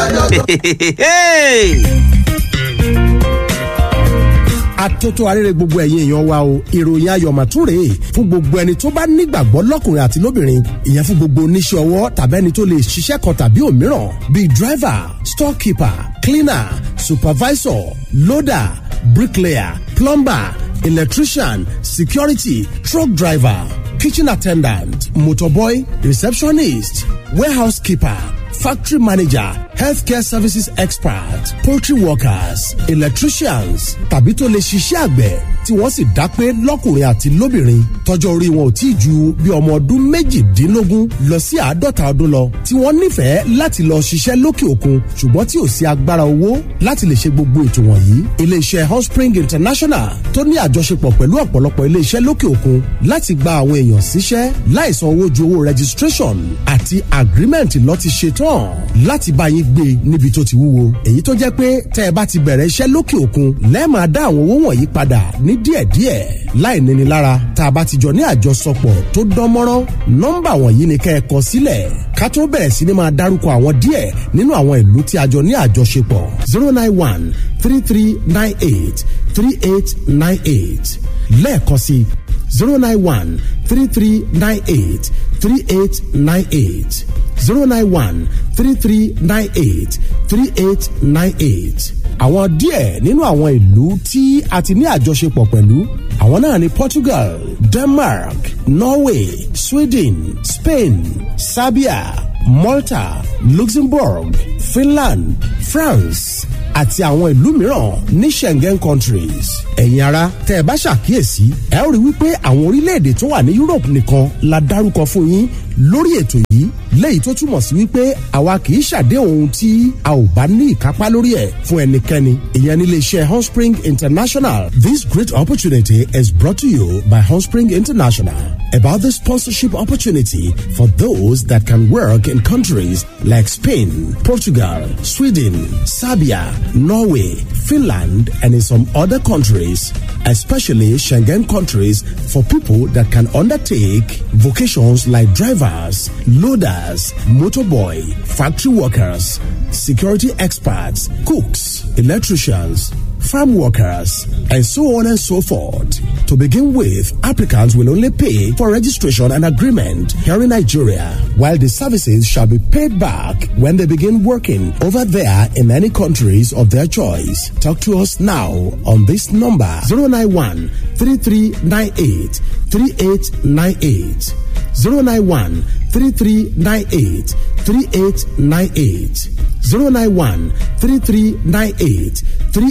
atótó arére gbogbo ẹ̀yin èèyàn wa o ìròyìn ayọ̀ màtúrè fún gbogbo ẹni tó bá nígbàgbọ́ lọ́kùnrin àti lóbìnrin ìyẹn fún gbogbo oníṣẹ́ ọwọ́ tàbí ẹni tó lè ṣiṣẹ́ kan tàbí òmíràn bíi driver storekeeper cleaner supervisor loader bricklayer plumber electrician security truck driver kitchen attendant motorboy receptionist warehouse keeper factory manager healthcare services expert poultry workers electricians tàbí tó lè ṣiṣẹ́ àgbẹ̀ tí wọ́n sì dá pé lọ́kùnrin àti lóbìnrin tọjọ́ orí wọn ò tí ì ju bí ọmọ ọdún méjìdínlógún lọ sí àádọ́ta ọdún lọ tí wọ́n nífẹ̀ẹ́ láti lọ ṣiṣẹ́ lókè òkun ṣùgbọ́n tí ò sí agbára owó láti lè ṣe gbogbo ètò wọ̀nyí iléeṣẹ́ Hotspring International tó ní àjọṣepọ̀ pẹ̀lú ọ̀pọ̀lọpọ̀ iléeṣẹ́ lókè òkun láti gba àwọn èèyàn síṣẹ́ láìsan owó ju owó registration àti agreement lọ ti ṣe tán láti bá yín gbé níbi tó ti wúwo èyí tó jẹ́ pé tẹ́ ẹ bá ti bẹ̀rẹ̀ iṣẹ́ lókè òkun lẹ́ẹ̀máa dá àwọn owó wọ̀nyí padà ní díẹ̀díẹ̀ láì níni lára tá a bá ti jọ ní àjọsọpọ̀ tó dán mọ́rán nọ́mbà wọ̀nyí ni kẹ́ ẹ kọ sílẹ̀ ká tó bẹ̀rẹ̀ sí ni máa dárúkọ àwọn díẹ̀ nínú àwọn ìlú tí a jọ ní àjọṣepọ̀ zero nine one three three nine eight three eight nine eight lẹ́ẹ̀kan sí zero nine one three three nine eight three eight nine eight zero nine one three three nine eight three eight nine eight. àwọn díẹ̀ nínú àwọn ìlú tí a ti ní àjọṣepọ̀ pẹ̀lú àwọn náà ni Portugal, Denmark, Norway, Sweden, Spain, Serbia, Malta, Luxembourg, Finland, France àti àwọn ìlú mìíràn ní Schengen countries. ẹ̀yin ara tẹ́ ẹ bá ṣàkíyèsí ẹ ó rí wípé àwọn orílẹ̀-èdè tó wà ní Europe nìkan la dárúkọ fún yín lórí ètò yìí léyìí tó túmọ̀ sí wípé àwa kì í ṣàdéhùn ohun tí a ò bá ní ìkápá lórí ẹ̀ fún ẹnikẹ́ni ìyẹn ní iléeṣẹ́ Hotspring International. This great opportunity is brought to you by Hotspring International about the sponsorship opportunity for those that can work in countries like Spain, Portugal, Sweden, Serbia, Norway, Finland, and in some other countries, especially Schengen countries, for people that can undertake vocations like drivers, loaders, motorboy, factory workers, security experts, cooks, electricians, farm workers, and so on and so forth. To begin with, applicants will only pay for registration and agreement here in Nigeria, while the services shall be paid back when they begin working over there in any countries of their choice. Talk to us now on this number 091 3398 3898. 091 3398 3898. 091 3398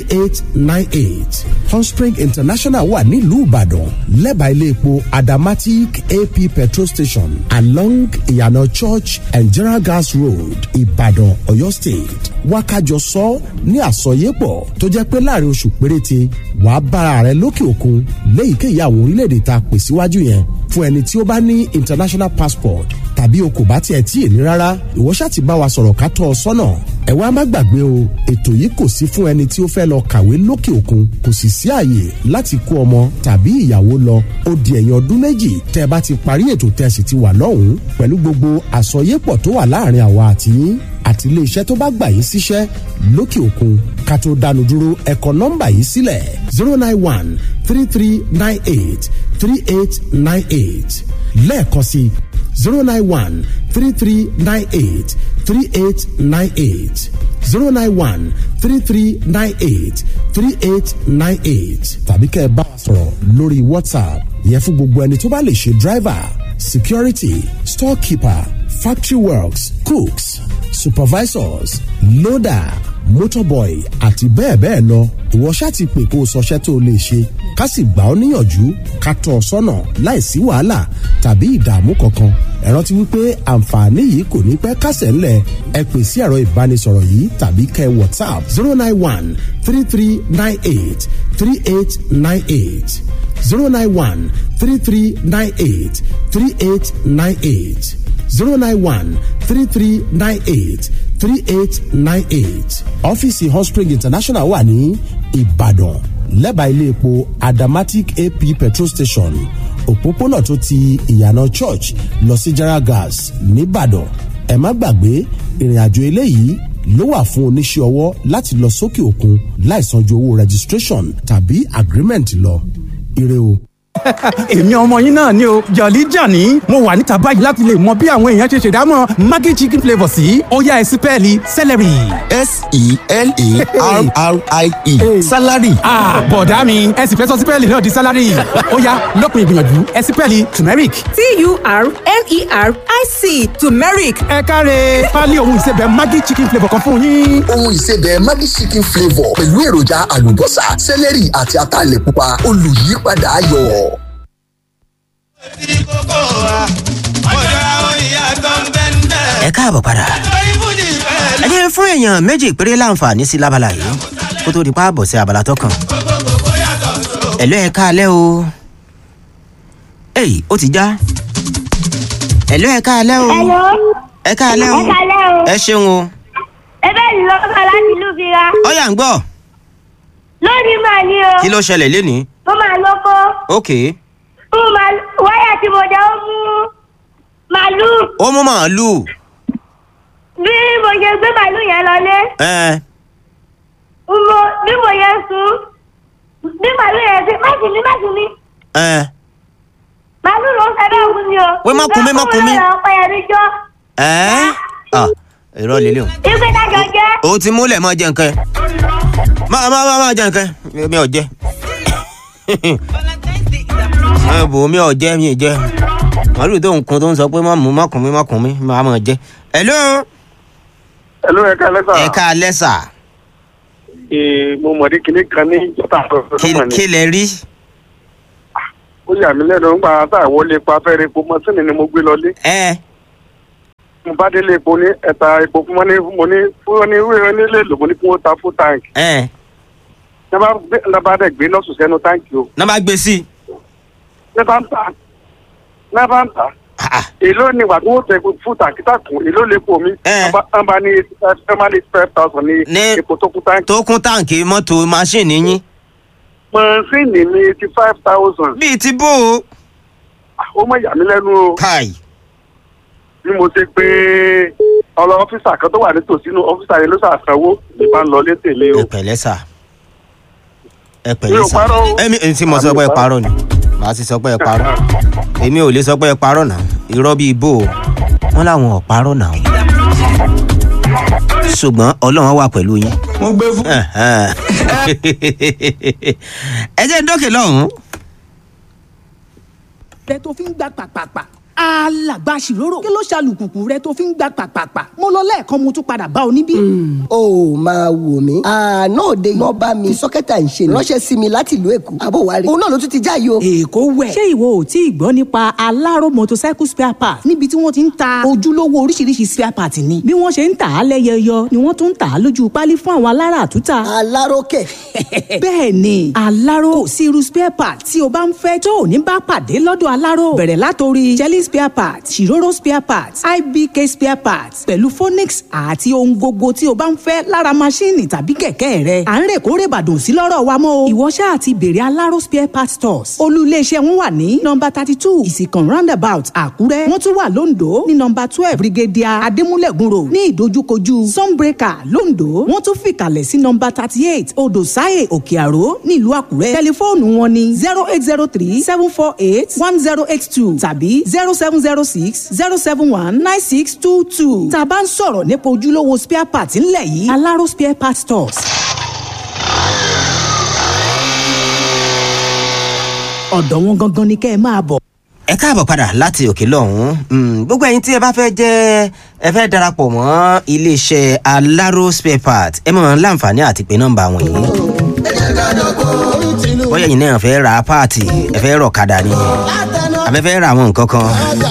3898. Hotspring International wà nílùú Ìbàdàn lẹ́bàá ilé epo Adamatic AP petrol station along Ìyànà Church and General Gas Road Ìbàdàn Ọ̀yọ́ State. Wákàjọ sọ ní àsọyépọ̀ tó jẹ́ pé láàrin oṣù péréte wàá bára rẹ lókè òkun léyìíkéyìí àwọn orílẹ̀-èdè tá a pè síwájú yẹn fún ẹni tí ó bá ní international passport tàbí o kò bá tiẹ̀ tí èní rárá ìwọ ṣáà ti bá wa sọ̀rọ̀ ká tọ́ ọ sọ́nà ẹ wá má gbàgbé o ètò yìí kò sí fún ẹni tí ó fẹ́ lọ kàwé lókè òkun kò sì sí àyè láti kó ọmọ tàbí ìyàwó lọ ó di ẹ̀yìn ọdún méjì tẹ́ ẹ bá ti parí ètò tẹ́ sì ti wà lọ́hùn-ún pẹ̀lú gbogbo àsọyépọ̀ tó wà láàrin àwa àti yín àti iléeṣẹ́ tó bá gbà yín síṣẹ́ lókè òkun ká tó dánu dúró ẹ kọ nọ́mbà yìí sílẹ̀ zero nine one three three nine eight three eight nine eight lẹ́ẹ̀kan sí zero nine one three three nine eight three eight nine eight zero nine one three three nine eight three eight nine eight tàbí kẹ́ ẹ bá wa sọ̀rọ̀ lórí WhatsApp yẹn fún gbogbo ẹni tó bá lè ṣe driver security storekeeper factory works cooks supervisors loader motorboy àti bẹ́ẹ̀ bẹ́ẹ̀ lọ ìwọ ṣáà ti pè kó o sọṣẹ́ tó o lè ṣe ká sì gbà ọ́ níyànjú ká tọ́ ọ sọ́nà láìsí wàhálà tàbí ìdààmú kankan ẹ rántí wípé àǹfààní yìí kò ní pẹ́ kásẹ̀ ńlẹ̀ ẹ pè sí ẹ̀rọ ìbánisọ̀rọ̀ yìí tàbí kẹ́ whatsapp zero nine one three three nine eight three eight nine eight zero nine one three three nine eight three eight nine eight zero nine one three three nine eight three eight nine eight ọ́fíìsì Hotspring International wà ní Ìbàdàn lẹ́bàá ilé epo Adamatic AP petrol station òpópónà tó ti ìyànà church lọ sí General Gas nìbàdàn ẹ má gbàgbé ìrìn àjò eléyìí ló wà fún oníṣẹ́ ọwọ́ láti lọ sókè òkun láìsan ju owó registration tàbí agreement lọ ire o. èmi ọmọ yín náà ni o jọ̀lí jàní mo wà níta báyìí láti lè mọ bí àwọn èèyàn ṣe ṣèdámọ̀ maggi chicken flavour sí ọ̀yá ẹ̀sìn pẹ́ẹ́lí celery. s-e-l-a-r-r-i-e salary. bọ̀dá mi ẹ sì fẹ́ sọ sípẹ́ẹ̀lì náà di sálárì ọ̀yá lópin ìgbìyànjú ẹ̀sìn pẹ́ẹ́lì turmeric. t-u-r-m-e-r-i-c turmeric ẹ káre pálí ohun ìsebẹ̀ maggi chicken flavour kan fún yín. ohun ìsebẹ̀ Maggi chicken flavour pẹ̀lú èròjà àlùbọ́sà sẹ́lẹ̀rì àti ataalẹ̀ pupa olùyípadà ayọ̀. ẹ káàbọ̀ padà ẹ jẹ́ fún èèyàn méjì péré láǹfààní sí lábala yìí kó tó di pa àbọ̀ sí abala tó kàn ẹ̀lọ́ ẹ káalẹ́ o èyí ó ti já ẹ̀lọ́ ẹ káalẹ́ o Hello. ẹ káalẹ́ o Ẹ káalẹ́ o. ẹ ṣeun o Ebe ni ló bá láti ìlú Bira. ọ̀yà ń gbọ́ Lónìí máa ní o. kí ló ṣẹlẹ̀ lénìí Mo máa lóko. ok Mo máa wáyà tí mo jẹ́ ó mú màálù. ó mú màálù Bí mo ṣe gbé màálù yẹn lọlé. ẹ Mo bí mo yẹ sùn. Bí màálù yẹn ṣe má sùn mí má sùn mí. ẹ Màálù ló ń fẹ́ bẹ́ẹ̀ fún mi o. Wé má kùn mí, má kùn mí. Ìgbà ọ̀pẹ yẹn mi jọ. ẹ ah irọ́ lílé o Ìgbé dájọ́ jẹ́. o ti múlẹ̀ mọ́ jẹ nǹkan ẹ má má má má jẹ nǹkan ẹ mi ò jẹ ẹ bò mi ò jẹ mi ò jẹ màálù tó ń kun tó ń sọ pé má mú má kùn mí má kùn mí má má jẹ hello Hello, ẹ̀ka ẹlẹ́sà. ẹ ká lẹ́sà Ee, mo mọ̀ ní kinní kan ní ìjọba kí àtọ̀tọ̀ kí lẹ rí Ó yà mí lẹ́nu nígbà tá a wọlé epo afẹ́rẹ́ epo mọ́sínì ni mo gbé lọlé. ẹ Mo bá délé epo ní ẹ̀ta epo fún mo ní mo ní fún ní ìwé onílé lò mo ní kí wọ́n ta fún táǹkì. ẹ Ní bá dẹ̀ gbé lọ́sùn sẹ́nu táǹkì o. náà má gbé sí i Ní bá ń tà. Ní bá ń tà. Ah, Èló ni ìgbà tí wọ́n tẹ epo fún tàkítà kùn èló lè po mi. Eh. Wọ́n bá ní eighty five wọ́n bá ní eighty five thousand ní Ní- epo tó kún táǹkì. tó kún táǹkì mọ́tò máṣíìnì yín Mọ̀ọ́sìnì ní eighty five thousand. bíi ti bó o Ó mọ̀ yà mí lẹ́nu o. káì bí mo ṣe pé ọlọ ọfíìsà kan tó wà nítòsí inú ọfíìsà yẹn ló ṣàṣàwó ní bá ń lọ létè mi o. ẹ pẹ̀lẹ́ sà ẹ Mi pẹ̀lẹ́ ò sà parọ́ o. ẹmi ẹni tí mo sọ pé ẹ parọ́ ni màá sì sọ pé ẹ parọ́ èmi ò lè sọ pé ẹ parọ́ náà irọ́ bíi bò ó wọ́n láwọn ò parọ́ náà ṣùgbọ́n ọlọ́run wà pẹ̀lú yín. mo gbé fún. ẹ jẹ́ dókè lọ́hùn-ún. rẹ tó fi ń gbà pàpàpà alàgbà ṣìrórò kí ló ṣàlùkùkù rẹ tó fi ń gbà pàpàpà mo lọ lẹ́ẹ̀kan mo tún padà bá ọ níbí. ó máa wò mí àná òde iná bá mi sọ́kẹ́tà ń ṣe ni ránṣẹ́ sí mi láti ìlú èkó àbò wa rí òun náà ló tún ti já yìí o. èkó wẹ̀. ṣé ìwọ ò tí ì gbọ́ nípa aláró motorcycle spare part níbi tí wọ́n ti ń ta ojúlówó oríṣiríṣi spare part ni bí wọ́n ṣe ń tà á lẹ́yẹyọ ni wọ́n tún ń tà á lójú pálí fún àwọn alára àtúntà. aláròkè bẹ́ẹ̀ ni aláró kò sí irú spare part tí o bá ń fẹ́ tó ò ní bá pàdé lọ́dọ̀ aláró bẹ̀rẹ̀ látòrí jelly spare part ṣìrórò spare part ibk spare part pẹ̀lú phonix àti ohun gbogbo tí o bá ń fẹ́ lára maṣíìnì tàbí kẹ̀kẹ́ rẹ à ń rè kórè bàdàn sí lọ́rọ̀ wa mọ́ o ìwọ ṣáà ti bèrè aláró spare part stores olú iléeṣẹ́ wọn wà ní nọmba thirty two ìsìkàn roundabout àkúrẹ́ wọ́n tún wà lóńdó ní nọmba twelve brigadier adémúlẹ̀gùn road ní ìdojúkojú sunbreaker lóńdó wọ́n tún fìkàlẹ̀ sí nọmba thirty eight odò sáyè òkè àró nílùú àkúrẹ́ tẹlifóònù wọn ní zero eight zero three seven four eight one zero eight two tàbí zero seven zero six zero seven one nine six two two tá a bá ń sọ̀rọ̀ nípa ojúlówó spare part ńlẹ̀ yìí aláró spare part stores. ọ̀dọ̀ wọn gangan ni kẹ́ ẹ máa bọ̀. ẹ káàbọ̀ padà láti òkè lọ́hún Mm, gbogbo ẹ̀yin tí ẹ bá fẹ́ jẹ́ ẹ fẹ́ darapọ̀ mọ́ iléeṣẹ́ aláró spare part ẹ mọ̀ láǹfààní àti pé nọ́mbà wọn yìí bóyá ẹ̀yin náà fẹ́ ra páàtì ẹ fẹ́ rọ̀ kadà ni àbẹ fẹ́ ra àwọn nǹkan kan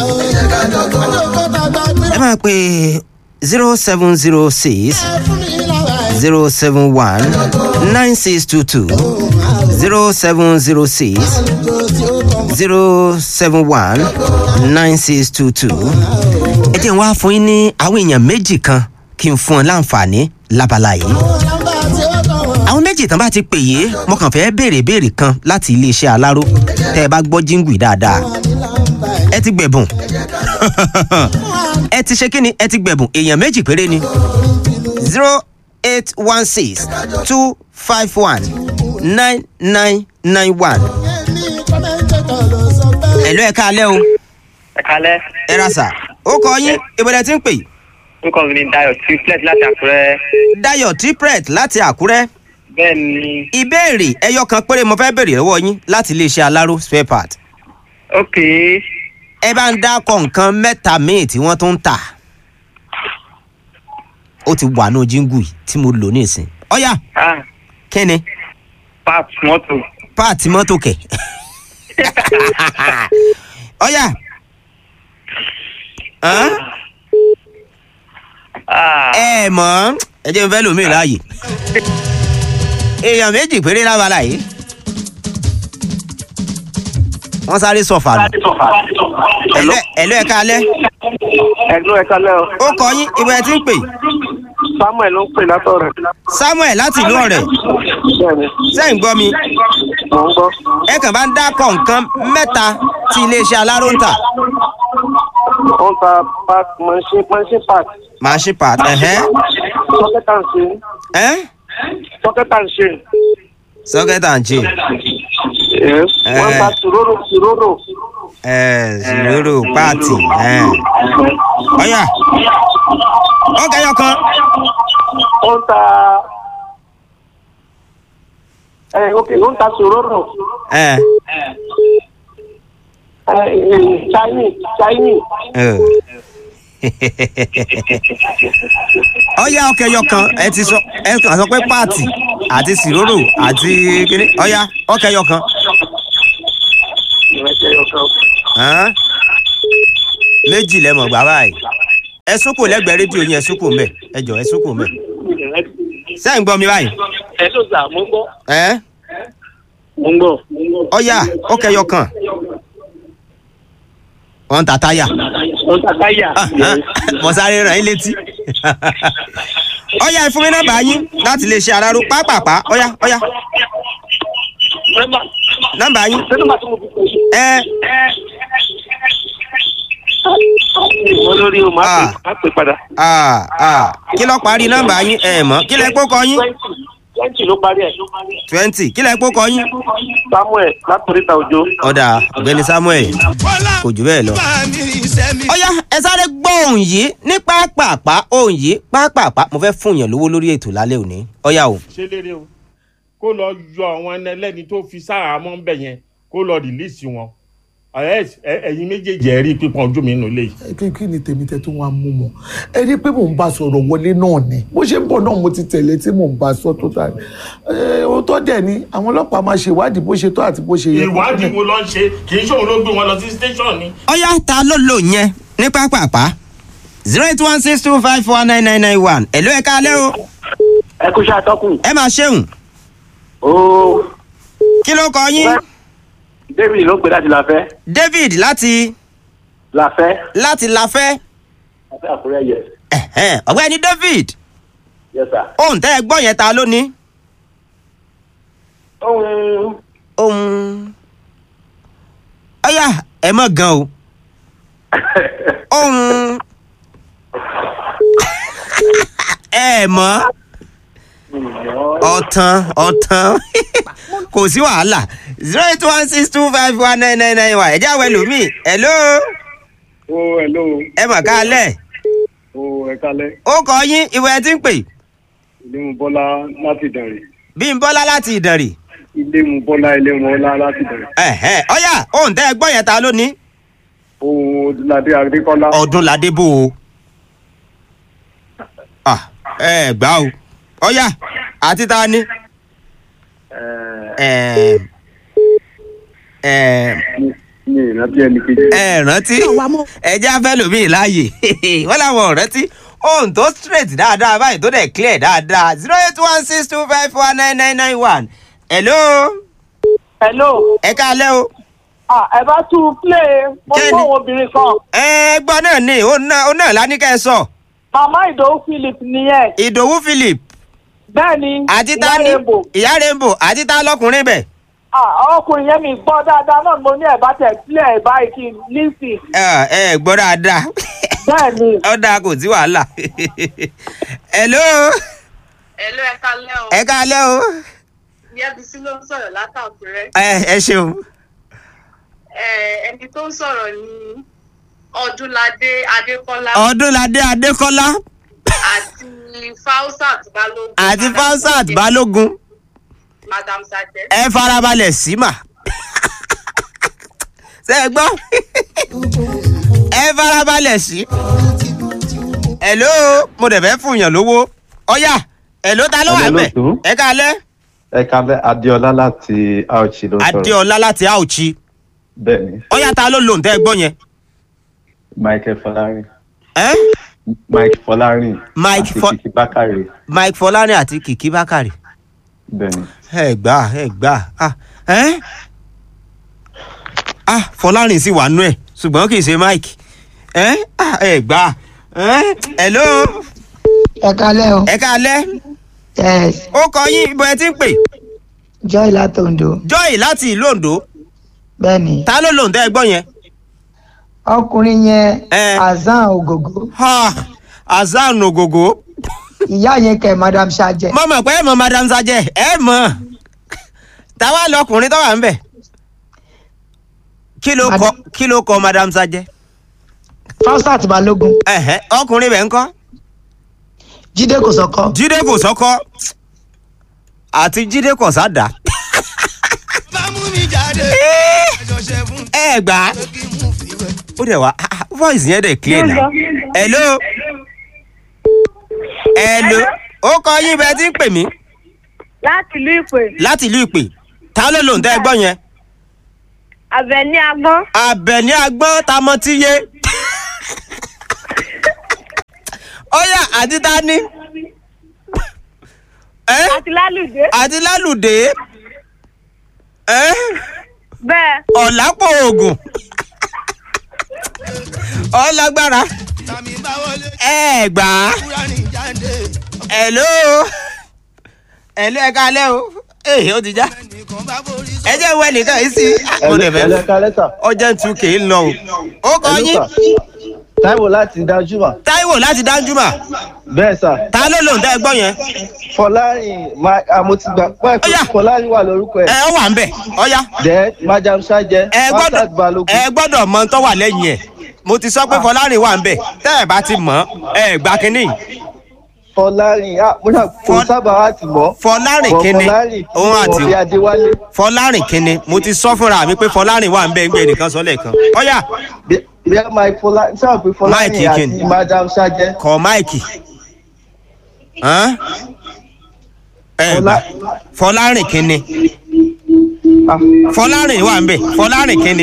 ẹ máa pe zero seven zero six zero seven one nine six two two zero seven zero six zero seven one nine six two two. ẹ jẹ́ n wá fún yín ní àwọn èèyàn méjì kan kí n fún ọ láǹfààní lábala yìí. àwọn méjì tán bá ti pè yé mo kàn fẹ́ béèrè béèrè kan láti iléeṣẹ́ aláró tẹ́ ẹ bá gbọ́ jíǹgù dáadáa. ẹ ti gbẹ̀bùn ẹ ti ṣe kí ni ẹ ti gbẹ̀bùn èèyàn méjì péré ni zero eight one six two five one nine nine nine one. ẹ̀lú ẹ̀ka alẹ́ o ẹ kalẹ ẹ ra sà ó kọ yín ìbẹ̀rẹ̀ tí ń pè orúkọ mi ni dayo triplet láti àkúrẹ dayo tripret láti àkúrẹ́ bẹẹ ni ìbéèrè ẹyọ kan péré mo fẹ́ béèrè lọ́wọ́ yín láti iléeṣẹ́ aláró spare part ok ẹ bá ń dákọ̀ nǹkan mẹ́ta míì tí wọ́n tún ń tà ó ti wà ní jíngù yìí tí mo lò ní ìsìn ọ̀yà ah kí ni pap mọtò páàtì mọ́tò kẹ̀ ọ̀yà hàn? ah ẹ mọ̀ ẹ jẹ́ n fẹ́ lòmíì láàyè èèyàn méjì péré lábala yìí wọ́n sáré sọ̀fà nù ẹ̀lú ẹ̀ka alẹ́ ẹ̀lú ẹ̀ka lẹ́ o ó kọ yín ibẹ̀ ẹ ti ń pè samuel ló ń pè látọ̀ rẹ̀ samuel láti ìlú ọ̀rẹ́ bẹ́ẹ̀ni sẹ́yìn gbọ́ mi mò ń gbọ́ ẹ kàn bá ń dákọ̀ nǹkan mẹ́ta tí iléeṣẹ́ aláró ń tà ó ń ta park machine machine park machine part ẹ̀hẹ́ socket and chain ẹ́ socket and chain socket and chain yes wọ́n ń ta sòrórò sòrórò ẹ̀ zero páàtì ẹ̀ ọ̀yà ọ̀gá ẹyọ kan ó ń ta ẹ ok ó ń ta sòrórò ẹ̀ ẹ ẹ chinese chinese ẹ̀ ọ̀yà ọ̀kẹ́ ẹyọ kan ẹ ti sọ ẹ kàn sọ pé páàtì àti sìrórò àti kíní ọ̀yà ọ̀kẹ́ ẹyọ kan ìrẹsì ẹyọ kan hàn? méjì lẹ́mọ̀ gbà báyìí ẹ súnkù lẹ́gbẹ̀ẹ́ rédíò yín ẹ súnkù mẹ́ ẹ jọ ẹ súnkù mẹ́ sẹ́yìn gbọ́ mi báyìí ẹ ló sà mo ń gbọ́ ẹ́ mo ń gbọ́ ọ̀yà ọ̀kẹ́ ẹyọ kan wọ́n ń ta táyà ó ń ta táyà mo sáré ràn yín létí ọ̀yà ẹ fún mi nọ́mbà yín láti lè ṣe àràrò pápápá ọ̀yà ọ̀yà nọ́mbà yín sẹ́nu màtí mo fi pè é ẹ mo lórí o máa pè máa pè padà à à kí ló parí nọ́mbà yín ẹ mọ̀ kí lẹ kó kọ yín twenty twenty ló parí ẹ̀ twenty kí lẹ kó kọ yín samuel látòríta òjò ọ̀dà ọ̀gbẹ́ni samuel kò jù bẹ́ẹ̀ lọ. ọ̀yá ẹ sáré gbọ́ ohun yìí ní pápápá ohun yìí pápápá mo fẹ́ fún yàn lówó lórí ètò lálẹ́ òní ọ̀yá o. ṣe lérè o kó lọ yọ àwọn ẹni ẹlẹ́ni tó fi sáàmọ́ ń bẹ̀ yẹn kó lọ rìlíìsì wọn Ẹ- ẹ- ẹ̀yin méjèèjì ẹ̀ rí pípọ́n ojú mi nù lé yìí. kí kí ni tèmi tẹ tó wá mú mọ ẹ rí i pé mò ń bá sọ̀rọ̀ wọlé náà ni bó ṣe ń bọ̀ náà mo ti tẹ̀lé tí mò ń bá sọ tó tà ẹ ó tọ́ dẹ̀ ni àwọn ọlọ́pàá máa ṣe ìwádìí bó ṣe tó àti bó ṣe yẹ. ìwádìí wo ló ń ṣe kì í ṣòun ló gbé wọn lọ sí station ni. ọ̀yá ta ló lò yẹn ní pápápá zero eight one six two five four nine nine nine one ẹ̀ló ẹ̀ka alẹ́ o ẹ kú iṣẹ́ atọ́kùn ẹ máa ṣeun ooo kí ló kọ yín david ló ń pè láti láfẹ́ david láti láfẹ́ láti láfẹ́ láfẹ́ àkúrẹ́ yẹ ẹ̀hẹ́n, ọ̀gbẹ́ni david yẹ sà. ohun tẹ́ ẹ gbọ́ yẹn ta ló ní. ohun ohun ọ̀yá ẹ mọ̀ gan o ohun ẹ mọ̀ ọ̀tàn ọ̀tàn kò sí wàhálà zero eight one six two five one nine nine nine one ẹ̀jẹ̀ àwọn ẹlòmíì hello o hello ẹ mọ̀ ká lẹ̀ o ẹ kalẹ́ ó kọ yín ìwé ẹ ti ń pè ilé mu bọ́lá láti dàrí bímbọ́lá láti ìdànrè ilé mu bọ́lá ilé mu ọlá láti dàrí ẹ̀hẹ́n, ọ̀yá ohun tẹ́ ẹ gbọ́ yẹn ta ló ní. ohun odúladé adékọ́lá ọdún ládé bò ó Ah, ẹ gbà o ọyá àti ta ni. Ẹm, ẹm, ní ìrántí ẹni kejì. ẹ rántí ẹjẹ afẹ lomi láàyè wọn làwọn ò rántí ohun tó straight dáadáa báyìí tó dẹ̀ clear dáadáa zero eight one six two five four nine nine nine one hello hello. ẹ káalẹ́ o. ah ẹ bá tún play mo Kẹ́ni? gbọ́ obìnrin kan. ẹ gbọ́ náà ni ó náà ó náà lánìkẹ́ ẹ sọ màmá ìdòwú philip nìyẹn. ìdòwú philip bẹ́ẹ̀ni àti ta ni ìyá rainbow àti ta lọkùnrin bẹ̀. ah ọkùnrin yẹn mi gbọ́ dáadáa náà mo ní ẹ̀ bá tẹ̀ sílẹ̀ ẹ̀ báyìí kí n lísì. ẹ ẹ gbọ́ dáadáa bẹ́ẹ̀ni. ó dáa kò sí wàhálà. hello Ẹ̀lú ẹ̀ka lẹ́ o. ẹ káalẹ́ o. Yẹ́bísí ló ń sọ̀rọ̀ látàkùrẹ́. ẹ ẹ ṣeun. Ẹ, Ẹni tó ń sọ̀rọ̀ ni Ọdúnladé Adékọ́lá ọdúnladé adékọ́lá àti Fausat Balógun. àti fausat balógun Madam Sajẹ. ẹ farabalẹ̀ sí mà. ṣe é gbọ́ ẹ farabalẹ̀ sí. hello mo dẹ̀ fẹ́ fún yàn lówó ọ̀yà hello ta ló wà Hello, bẹ̀ lóòtú. ẹ káalẹ́ ẹ kalẹ adéọlá láti auchi ló ń sọrọ adéọlá láti auchi bẹẹni ọ̀yà ta ló lòun tẹ́ ẹ gbọ́ yẹn. michael fọlárin ẹ́ mike fọlárin Mike àti Fọ- kìkì bákàrẹ mike fọlárin àti kìkì bákàrè. bẹẹni ẹ gbà ẹ gbà ah ẹ ah fọlárin sì wà nú ẹ ṣùgbọ́n kì í ṣe mike ẹ ah ẹ gbà ẹ hello ẹ kalẹ́ o. ẹ káalẹ́ yes ó kọ yín ibo ẹ ti ń pè joy látòǹdó. joy láti ìlú ondo bẹ́ẹ̀ni ta ló lòun tẹ́ ẹ gbọ́ yẹn. ọkùnrin yẹn azan ogogo. azan ogogo. ìyá yẹn kẹ madam sajẹ. mo mọ̀ pé ẹ mọ madam sajẹ ẹ mọ̀ táwa lọkùnrin tó wà ń bẹ̀ kí ló kọ kí ló kọ madam sajẹ. fausat balógun. ẹ̀hẹ́ ọkùnrin bẹ̀ ń kọ́. jíde kò sọkọ. jíde kò sọkọ àti jíde kò sádà. ẹ gbà á ó dẹ̀ wá ah, ah, voice yẹn dẹ̀ clear na. hello hello ó kọ yín bẹ́ẹ̀ tí ń pè mí láti ìlú ìpè láti ìlú ìpè ta ló lòun tẹ́ ẹ gbọ́ yẹn. àbẹ̀ní agbọ́n àbẹ̀ní agbọ́n ta mọ́ tí yé. ó yà àti ta ní. àti lálùdé àti lálùdé. bẹ́ẹ̀ ọ̀làpọ̀ oògùn. ọlágbára. ẹ gbà á. hello. hello ẹ kálẹ́ o. ee ó ti já. ẹ jẹ́ ìwé nìkan yìí sí. mo lè fẹ́ ọjọ́ tún kì í lọ o. ó kọ yín. táíwò láti dájúmọ̀. táíwò láti dájúmọ̀. bẹ́ẹ̀ sà. ta ló lòun tẹ́ ẹ gbọ́ yẹn. fọlárin ma- ah, mo ti gbà pẹ́ pé fọlárin wà lórúkọ ẹ̀. ẹ ó wà ń bẹ̀ ọ̀ya. then madam sajẹ. ẹ gbọ́dọ̀ ẹ gbọ́dọ̀ mọ tó wà lẹ́yìn ẹ̀ mo ti sọ pé fọlárin wà ń bẹ̀ tẹ́ ẹ bá ti mọ̀ ẹ gbà kínní. fọlárin ah mo náà kò sábà wá ti mọ́. fọlárin Bọ̀ kínní fọlárin òun àti ọ̀bí adéwálé. fọlárin kínní mo ti sọ fúnra mi pé fọlárin wà ń bẹ̀ ń gbé nìkan sọ lẹ́ẹ̀kan ọ̀ya. bí ẹ mike fọlárin sáà pé fọlárin Mike àti Ikin. madam sajẹ. kọ máìkì. Hàn? ẹ gbà fọlárin kínní fọlárin wà ń bẹ̀ fọlárin kínní.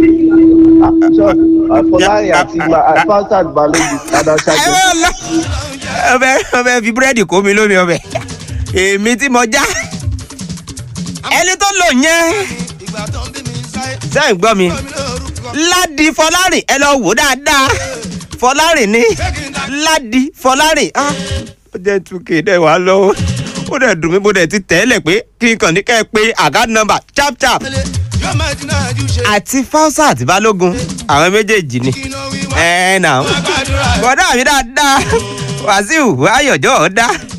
fọlárin àti fausat balógun madam sajẹ. ọbẹ̀ ọbẹ̀ fi búrẹ́dì kó mi lómi ọbẹ̀ èmi tí mo já ẹni tó lò yẹn sẹ́yìn gbọ́ mi ládi fọlárìn ẹ lọ wò dáadáa fọlárìn ni ládi fọlárìn ah ó jẹ́ túkè dẹ̀ wá lọ́wọ́ ó dẹ̀ dùn mí mo dẹ̀ ti tẹ́lẹ̀ pé kí n kàn ní kẹ́ ẹ pé àgá nọmba chap chap àti fausa àti balógun àwọn méjèèjì ni ẹ nà bọ́dà mi dáadáa wàsíù ayọ̀jọ́ ọ̀dá